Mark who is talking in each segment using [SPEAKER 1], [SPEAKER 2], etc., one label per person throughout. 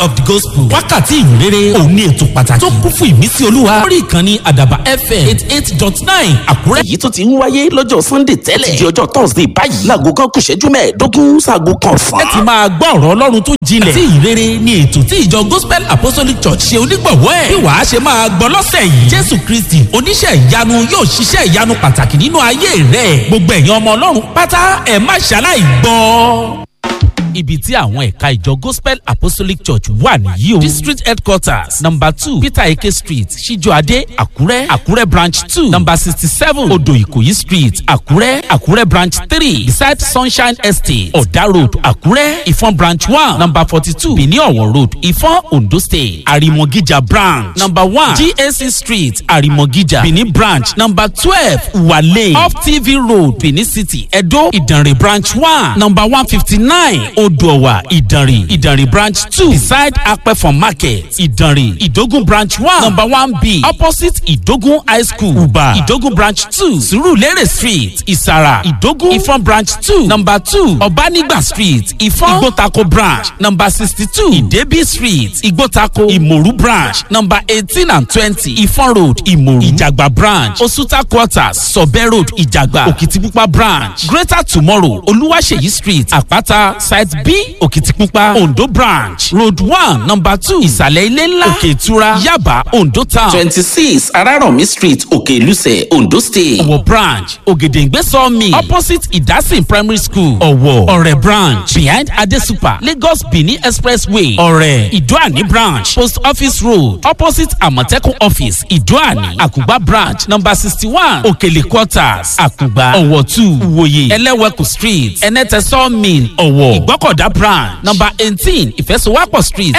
[SPEAKER 1] of the gospel wákàtí ìrere òun ní ètò pàtàkì tó kún fún ìmísí olúwa lórí ìkànnì àdàbà fm eight eight dot nine àkúrẹ́.
[SPEAKER 2] èyí tó ti ń wáyé lọ́jọ́ sunday tẹ́lẹ̀ di ọjọ́ thursday báyìí láago kan kù ṣẹ́jú mẹ́ẹ̀ẹ́dógún sáago kan sàn.
[SPEAKER 1] ẹ ti máa gbọ́ ọ̀rọ̀ ọlọ́run tó jinlẹ̀ àti ìrere ni ètò tí ìjọ gospel apostolic church ṣe onígbọ̀wọ́ ẹ̀ bí wàá ṣe máa gbọ́ lọ́sẹ̀ yìí jésù kristi oníṣẹ́ ìyanu yóò ṣiṣẹ́ ìyanu pàtàkì nínú ayé rẹ̀ gbogbo ẹ̀yin ọmọ ọlọ́run pátá ẹ̀ má ṣaláì gbọ́ ibi tí àwọn ẹ̀ka ìjọ gospel apostolic church wà nìyí o. district headquarters number two peter eke street ṣíjọ́adé àkúrẹ́ àkúrẹ́ branch two number sixty seven odò ìkòyí street àkúrẹ́ àkúrẹ́ branch three beside sunshine estate ọ̀dà road àkúrẹ́ ìfọ̀n branch one number forty two benin ọ̀wọ̀ road ìfọ̀n ondo state àrìmọ̀gíjà branch number one gac street àrìmọ̀gíjà benin branch number twelve wale off tv road benin city edo ìdànrè branch one number one fifty nine odòwà ìdànrè ìdànrè branch two beside apẹ̀fọ̀n market ìdànrè ìdógún branch one number one b opposite ìdógún high school uba ìdógún branch two surulere street ìsàrà ìdógún ìfọ̀n branch two number two ọ̀bánigba street ìfọ̀n ìgbótako branch number sixty two ìdẹ́bí street ìgbótako ìmòrú branch number eighteen and twenty ìfọ̀n road ìmòrú ìjàgbá branch osuta quarters sọ̀bẹ́ road ìjàgbá òkìtìpupa branch greater tomorrow olúwaṣeyí street àpáta site b òkìtìpupa ondo branch road one number two ìsàlẹ̀ ilé ńlá òkè ìtura yaba ondo town
[SPEAKER 2] twenty six araromi street òkè ìlúsẹ̀ ondo state.
[SPEAKER 1] ọ̀wọ̀ branch ògèdèǹgbé sawmill opposite ìdásìn primary school ọ̀wọ̀ ọ̀rẹ́ branch behind adesupa lagos benin expressway ọ̀rẹ́ ìdúàní branch post office road opposite àmọ̀tẹ́kùn office ìdúàní àkùgbà branch number sixty one òkèlè quarters àkùgbà ọ̀wọ̀ two ìwòye ẹlẹ́wẹ̀kù street ẹnẹ́tẹ̀ sawmill ọ̀wọ̀ ìgbọ́kọ̀dá branch number eighteen ìfẹsowápọ̀ street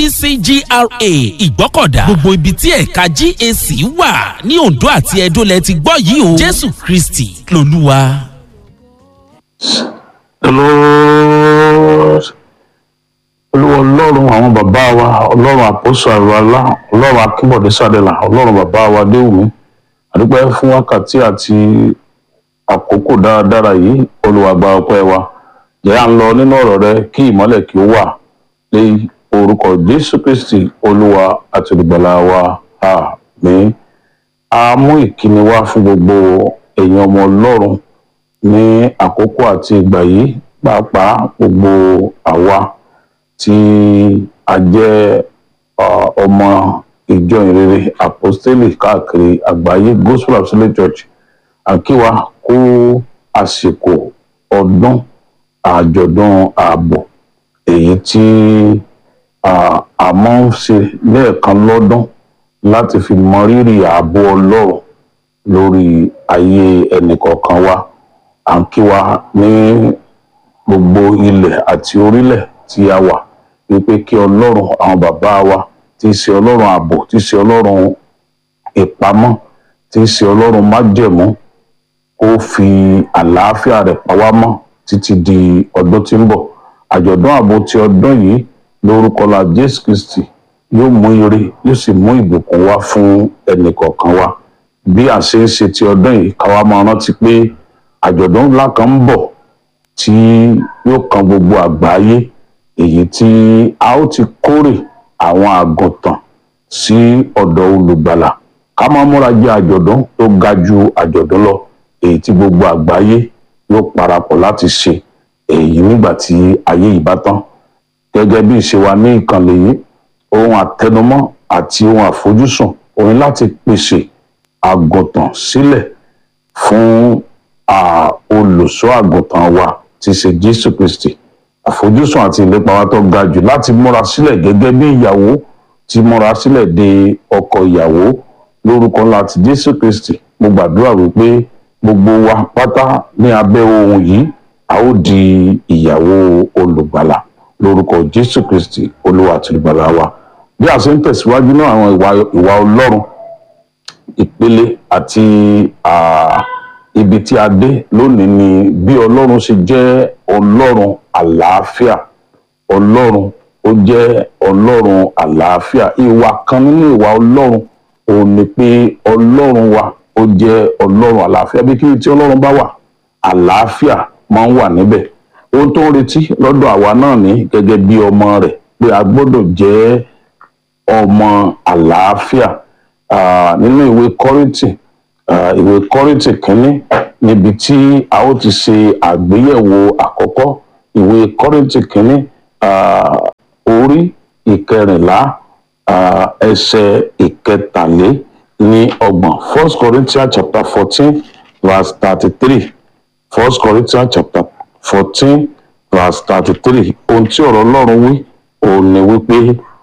[SPEAKER 1] nddc gra ìgbọ́kọ̀dá gbogbo ibi tí ẹ̀ka gac wà ní ondo àti edo lẹ ti gbọ́ yìí o jésù kristi lolúwa.
[SPEAKER 3] the lord olúwa ọlọ́run àwọn bàbá wa ọlọ́run àpòsò àrùwálá ọlọ́run akínbọ̀dé sádẹ́là ọlọ́run bàbá wa déwùmí àdúpẹ́ fún wákàtí àti àkókò dáradára yìí olúwa gba ọpẹ́ wa jẹ́ à ń lọ nínú ọ̀rọ̀ rẹ kí ìmọ́lẹ̀ kí ó wà lé orúkọ jésù kristi olúwa àti olùgbàlà wa àmín a mú ìkíni wá fún gbogbo èèyàn ọmọ ọlọ́run ní àkókò àti ìgbà yìí pàápàá gbogbo àwa tí a jẹ́ ọmọ ìjọ ìrere apostolic káàkiri àgbáyé gospel apostolic church àkíwá kó àsìkò ọdún àjọ̀dún ààbò èyí tí a máa ń ṣe lẹ́ẹ̀kan lọ́dún láti fi mọ rírì ààbò ọlọ́run lórí ayé ẹnìkọ̀ọ̀kan wa à ń kí wa ní gbogbo ilẹ̀ àti orílẹ̀ tí a wà wípé kí ọlọ́run àwọn bàbá wa tí í ṣe ọlọ́run ààbò tí í ṣe ọlọ́run ìpamọ́ tí í ṣe ọlọ́run májẹ̀mú kó fi àlàáfíà rẹ̀ pa wá mọ́ títí di ọdún tí ń bọ̀ àjọ̀dún ààbò ti ọdún yìí lórúkọ la jésù kristi yóò mú ire yóò sì mú ìbùkún wá fún ẹnìkọ̀ọ̀kan wa bí a ṣe ń ṣe ti ọdún yìí káwa máa rántí pé àjọ̀dún ńlá kan ń bọ̀ tí yóò kan gbogbo àgbáyé èyí tí a ó ti kórè àwọn àgùntàn sí ọ̀dọ̀ olùgbàlà ká máa múra jẹ́ àjọ̀dún tó ga ju àjọ̀dún lọ èyí tí gbogbo àgbáyé yóò parapọ̀ láti ṣe èyí nígbà tí ayé yìí bá tán gẹ́gẹ́ bí ìṣe wa ní ìkànnì yìí ohun àtẹnumọ́ àti ohun àfojúsùn òun láti pèsè àgùntàn sílẹ̀ fún olùṣọ́ àgùntàn wa tí í ṣe jésù kristi àfojúsùn àti ìlépa wa tó ga jù láti múra sílẹ̀ gẹ́gẹ́ bí ìyàwó ti múra sílẹ̀ de ọkọ ìyàwó lórúkọ ńlá ti jésù kristi mo gbàdúrà wípé gbogbo wa pátá ní abẹ́ ohun yìí a ó di ìyàwó olùgbàlà lórúkọ jésù kristi olúwa àti olùgbàlà wa bí a ṣe ń tẹ̀síwájú náà àwọn ìwà ọlọ́run ìpele àti ibi tí a dé lónìí ni bí ọlọ́run ṣe jẹ́ ọlọ́run àlàáfíà ọlọ́run ó jẹ́ ọlọ́run àlàáfíà ìwà kan nínú ìwà ọlọ́run òun ni pé ọlọ́run wa ó jẹ́ ọlọ́run àlàáfíà bí kíni tí ọlọ́run bá wà àlàáfíà máa ń wà níbẹ̀ ohun tó ń retí lọ́dọ̀ àwa náà ní gẹ́gẹ́ bí ọmọ rẹ̀ pé a gbọ́dọ̀ jẹ́ ọmọ àlàáfíà Ah, nínú ìwé kọ́rìntì ah, ìwé kọ́rìntì kínní níbi tí a ó ti ṣe àgbéyẹ̀wò àkọ́kọ́ ìwé kọ́rìntì kínní ah, orí ìkẹrìnlá ah, ẹsẹ̀ ìkẹtàlé ní ọgbọ̀n first corinthians chapter fourteen verse thirty-three first corinthians chapter fourteen verse thirty-three ohun tí ọ̀rọ̀ ọlọ́run wí òun ni wípé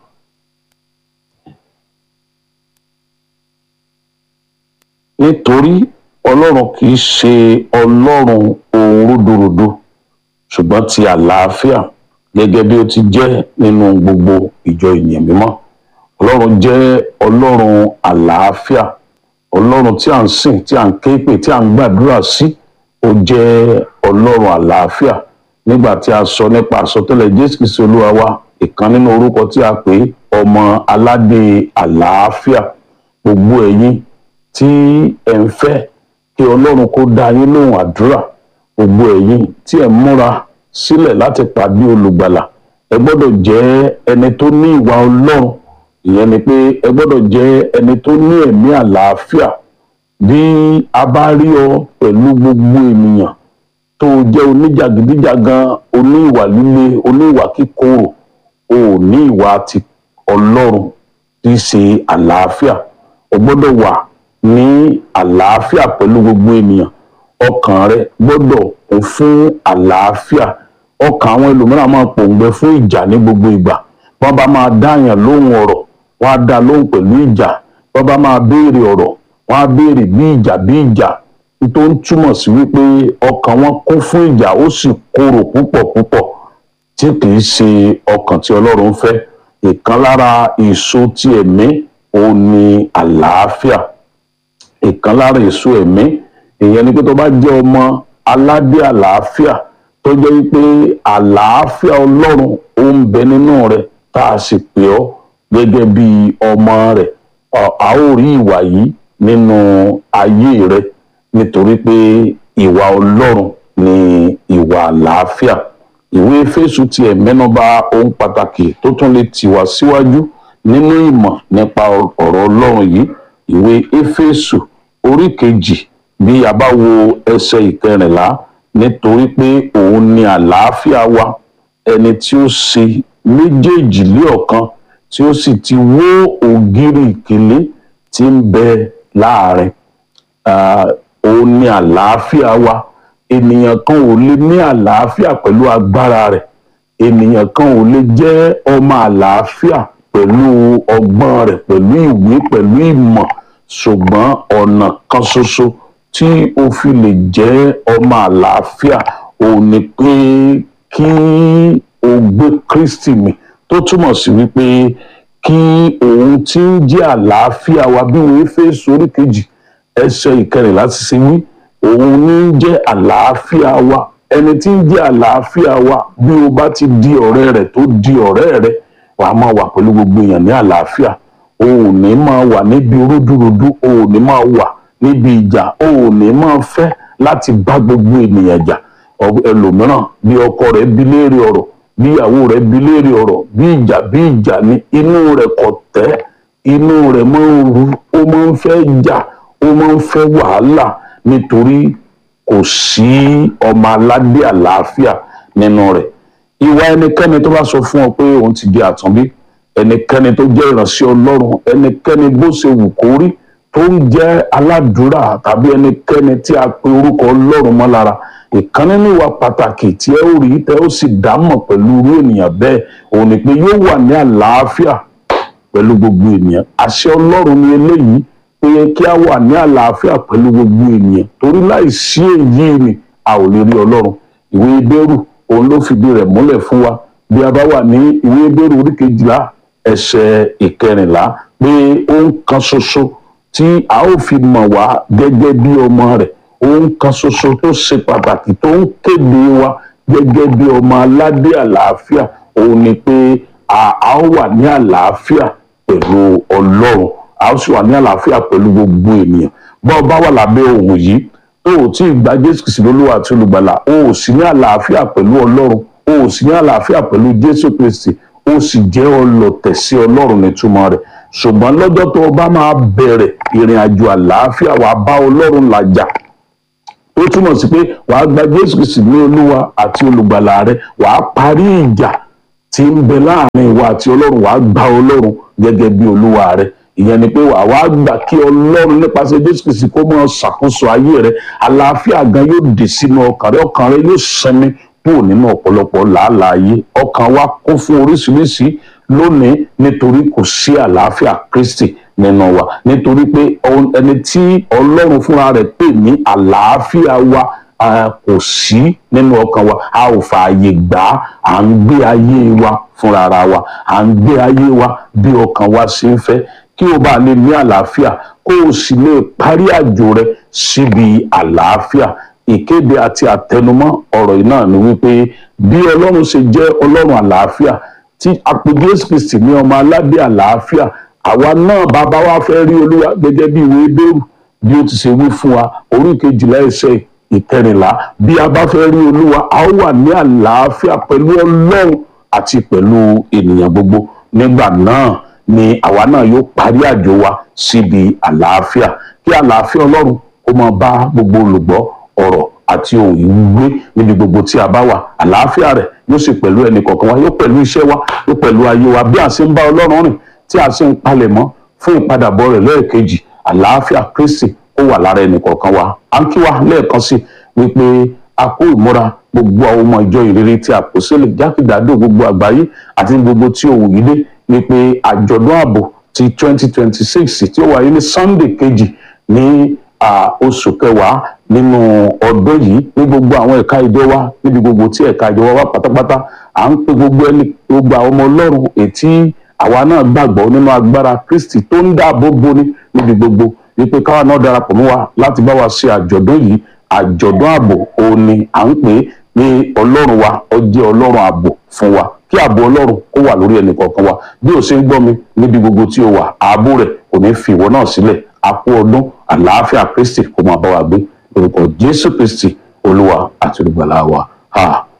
[SPEAKER 3] nítorí ọlọ́run kì í ṣe ọlọ́run ohun rúdurùdu ṣùgbọ́n ti àlàáfíà gẹ́gẹ́ bí ó ti jẹ́ nínú gbogbo ìjọ ènìyàn mímọ́ ọlọ́run jẹ́ ọlọ́run àlàáfíà ọlọ́run tí à ń sìn tí à ń ké pè tí à ń gbàdúrà sí ó jẹ́ ọlọ́run àlàáfíà nígbà tí a sọ nípa àsọtẹ́lẹ̀ jésù kristu olúwa wa ìkan nínú orúkọ tí a pè é ọmọ aládé àlàáfíà gbogbo ẹ̀yin tí ẹ̀ ń fẹ́ kí ọlọ́run kó dá yín lóhùn àdúrà gbogbo ẹ̀yin tí ẹ̀ ń múra sílẹ̀ láti pàdé olùgbàlà ẹ gbọ́dọ̀ jẹ́ ẹni tó ní ìwà ọlọ́run ìyẹn ni pé ẹ gbọ́dọ̀ jẹ́ ẹni tó ní ẹ̀mí àlàáfíà bí a bá rí ọ pẹ̀lú gbogbo ènìyàn tó o jẹ́ oníjàgídíjàgan oníwà líle oníwà kíkorò o ò ní ìwà ti ọlọ́run tí í ṣe àlàáfíà o gbọ́dọ̀ wà ní àlàáfíà pẹ̀lú gbogbo ènìyàn ọkàn rẹ gbọ́dọ̀ kún fún àlàáfíà ọkàn àwọn ẹlòmíràn máa pòǹgbẹ fún ìjà ní gbogbo ìgbà wọ́n bá máa dáyàn lóhùn ọ̀rọ̀ wọ́n á dá lóhùn pẹ̀lú ìjà wọ́n bá máa béèrè ọ̀rọ̀ wọ́n á béèrè bí ìjà bí ìjà tó ń túmọ̀ sí wípé ọkàn wọn kún fún ìjà ó sì korò púpọ̀ púpọ̀ tí kìí ṣe ọkàn tí ọlọ́run fẹ́ ìkan lára èso ti ẹ̀mí òun ni àlàáfíà ìkan lára èso ẹ̀mí ìyẹn ni pé tó bá jẹ́ ọmọ aládé àlàáfíà tó jẹ́ wípé àlàáfíà ọlọ́run ó ń bẹ nínú rẹ̀ tá a sì pè ọ́ gẹ́gẹ́ bí ọmọ rẹ̀ a ó rí ìwà yìí nínú ayé rẹ̀ nítorí pé ìwà ọlọ́run ni ìwà àlàáfíà ìwé Éfésù tiẹ̀ mẹ́nubà ohun pàtàkì tó tún lè tì wá síwájú nínú ìmọ̀ nípa ọ̀rọ̀ ọlọ́run yìí ìwé Éfésù orí kejì bí a bá wo ẹsẹ̀ ìkẹrìnlá nítorí pé òun ni àlàáfíà wa ẹni tí ó ṣe méjèèjì lé ọ̀kan tí ó sì ti wó ògiri ìkélé tí ń bẹ láàrin òun ni àlàáfíà wa ènìyàn kan ò lè ní àlàáfíà pẹ̀lú agbára rẹ̀ ènìyàn kan ò lè jẹ́ ọmọ àlàáfíà pẹ̀lú ọgbọ́n rẹ̀ pẹ̀lú ìwé pẹ̀lú ìmọ̀ ṣùgbọ́n ọ̀nà kan ṣoṣo tí o fi lè jẹ́ ọmọ àlàáfíà òun ni pé kí o gbé Kristi mì tó túmọ̀ sí wípé kí òun tí ń jẹ́ àlàáfíà wa bí wọ́n Éfésù orí kejì ẹsẹ̀ ìkẹrìnlá ti ṣe wí òun ní ń jẹ́ àlàáfíà wa ẹni tí ń jẹ́ àlàáfíà wa bí o bá ti di ọ̀rẹ́ rẹ̀ tó di ọ̀rẹ́ rẹ̀ wàá máa wà pẹ̀lú gbogbo èèyàn ní àlàáfíà o ò ní máa wà níbi rúdurùdu o ò ní máa wà níbi ìjà o ò ní máa fẹ́ láti bá gbogbo ènìyàn jà ẹlòmíràn bí ọkọ rẹ̀ bi léèrè ọ̀rọ̀ bí ìyàwó rẹ̀ bi léèrè ọ̀rọ̀ bí ìjà bí ìjà ni inú rẹ̀ kò tẹ́ inú rẹ̀ máa ń ru ó máa ń fẹ́ jà ó máa ń fẹ́ wàhálà nítorí kò sí ọmọ aládé àlàáfíà nínú rẹ̀ ìwà ẹnikẹ́ni tó bá sọ fún ọ pé òun ti di àtúnbí ẹnikẹ́ni tó jẹ́ ìránṣẹ́ ọlọ́run ẹnikẹ́ni bó ṣe wù kó rí tó ń jẹ́ aládùúrà tàbí ẹnikẹ́ni tí a pe orúkọ ọlọ́run mọ́ lára ìkan nínú ìwà pàtàkì tí ẹ ó rí tẹ ó sì dámọ̀ pẹ̀lú irú ènìyàn bẹ́ẹ̀ òun ni pé yóò wà ní àlàáfíà pẹ̀lú gbogbo ènìyàn àṣẹ ọlọ́run ni eléyìí pé kí a wà ní àlàáfíà pẹ̀lú gbogbo ènìyàn torí láìsí èyí ni a ò lè rí ọlọ́run ìwé Hébérù òun ló fìdí rẹ̀ múlẹ̀ fún wa bí a bá wà ní ìwé Hébérù orí kejìlá ẹsẹ̀ ìkẹrìnlá pé ohun kan ṣoṣo tí a ó fi mọ̀ wá gẹ́gẹ́ bí ọmọ rẹ̀ ohun kan ṣoṣo tó ṣe pàtàkì tó ń kéde wa gẹ́gẹ́ bí ọmọ aládé àlàáfíà òun ni pé a ó wà ní àlàáfíà pẹ̀lú ọlọ́run a ó sì wà ní àlàáfíà pẹ̀lú gbogbo ènìyàn bá ọ bá wà lábẹ́ ohun yìí o ò tí ì gba jésù kìsì lólúwa àti olùgbàlà o ò sí ní àlàáfíà pẹ̀lú ọlọ́run o ò sí ní àlàáfíà pẹ̀lú jésù kristi ó sì jẹ́ ọlọ̀tẹ̀ sí ọlọ́run nítumọ̀ rẹ̀ ṣùgbọ́n lọ́jọ́ tó o bá máa bẹ̀rẹ̀ ìrìn àjò àlàáfíà wàá bá ọlọ́run làjà ó túmọ̀ sí pé wàá gba jésù kristi ní olúwa àti olùgbàlà rẹ wàá parí ìjà tí ń bẹ láàrin ìwà àti ọlọ́run wàá gba ọlọ́run gẹ́gẹ́ bí olúwa rẹ ìyẹn ni pé wàá wá gbà kí ọlọ́run nípasẹ̀ jésù kristi kó máa ṣàkóso ayé rẹ àlàáfíà gan yóò dé sínú ọkàn rẹ ọkàn rẹ yóò sinmi kúrò nínú ọ̀pọ̀lọpọ̀ làálàá ayé ọkàn wa kún fún oríṣiríṣi lónìí nítorí kò sí àlàáfíà kristi nínú wa nítorí pé ẹni tí ọlọ́run fúnra rẹ̀ pè ní àlàáfíà wa kò sí nínú ọkàn wa a ò fààyè gbà á à ń gbé ayé wa fúnra ara wa à ń gbé ayé wa bí ọkàn wa ṣe ń fẹ́ kí o bá lè ní àlàáfíà kó o sì lè parí àjò rẹ síbi àlàáfíà ìkéde àti àtẹnumọ́ ọ̀rọ̀ yìí náà ni wípé bí ọlọ́run ṣe jẹ́ ọlọ́run àlàáfíà tí àpè jésù kristi ní ọmọ aládé àlàáfíà àwa náà bàbá wa fẹ́ rí olúwa gẹ́gẹ́ bí ìwé bẹ́rù bí ó ti ṣe wí fún wa orí kejìlá ẹsẹ̀ ìkẹrìnlá bí a bá fẹ́ rí olúwa a ó wà ní àlàáfíà pẹ̀lú ọlọ́run àti pẹ̀lú ènìyàn gbogbo nígbà náà ni àwa náà yóò parí àjò wa síbi àlàáfíà kí àlàáfíà ọlọ́run kó máa bá gbogbo olùgbọ́ ọ̀rọ̀ àti ohun ìwúgbé níbi gbogbo tí a bá wà àlàáfíà rẹ̀ yóò sì pẹ̀lú ẹnì kọ̀ọ̀kan wa yóò pẹ̀lú iṣẹ́ wa yóò pẹ̀lú ayé wa bí a ṣe ń bá ọlọ́run rìn tí a ṣe ń palẹ̀mọ́ fún ìpadàbọ̀ rẹ̀ lẹ́ẹ̀kejì àlàáfíà kristi ó wà lára ẹnì kọ̀ọ̀kan wa à ń kí wa lẹ́ẹ̀kan sí wípé a kó ìmúra gbogbo àwọn ọmọ ìjọ ìrere tí a kò sílẹ̀ jákèjádò gbogbo àgbáyé àti gbogbo tí òun yìí dé wípé àjọ̀dún ààbò ti 2026 tí ó wáyé ní sunday kejì ní oṣù kẹwàá nínú ọdún yìí ní gbogbo àwọn ẹ̀ka ìjọ wa níbi gbogbo tí ẹ̀ka ìjọ wa wà pátápátá à ń pe gbogbo ẹni gbogbo àwọn ọmọ ọlọ́run ètí àwa náà gbàgbọ́ nínú agbára kristi tó ń dáàbò boni níbi gbogbo wípé káwa náà darapọ̀ mọ́ wa láti bá wa ṣe àjọ̀dún yìí àjọ̀dún ààbò òun ni à ń pè é ní ọlọ́run wa ó jẹ́ ọlọ́run ààbò fún wa kí ààbò ọlọ́run kó wà lórí ẹnì kọ̀ọ̀kan wa bí o ṣe ń gbọ́ mi níbi gbogbo tí o wà ààbò rẹ̀ kò ní fi ìwọ náà sílẹ̀ àpò ọdún àlàáfíà kristi kó máa bá wa gbé orúkọ jésù kristi olúwa àti olùgbàlà wa.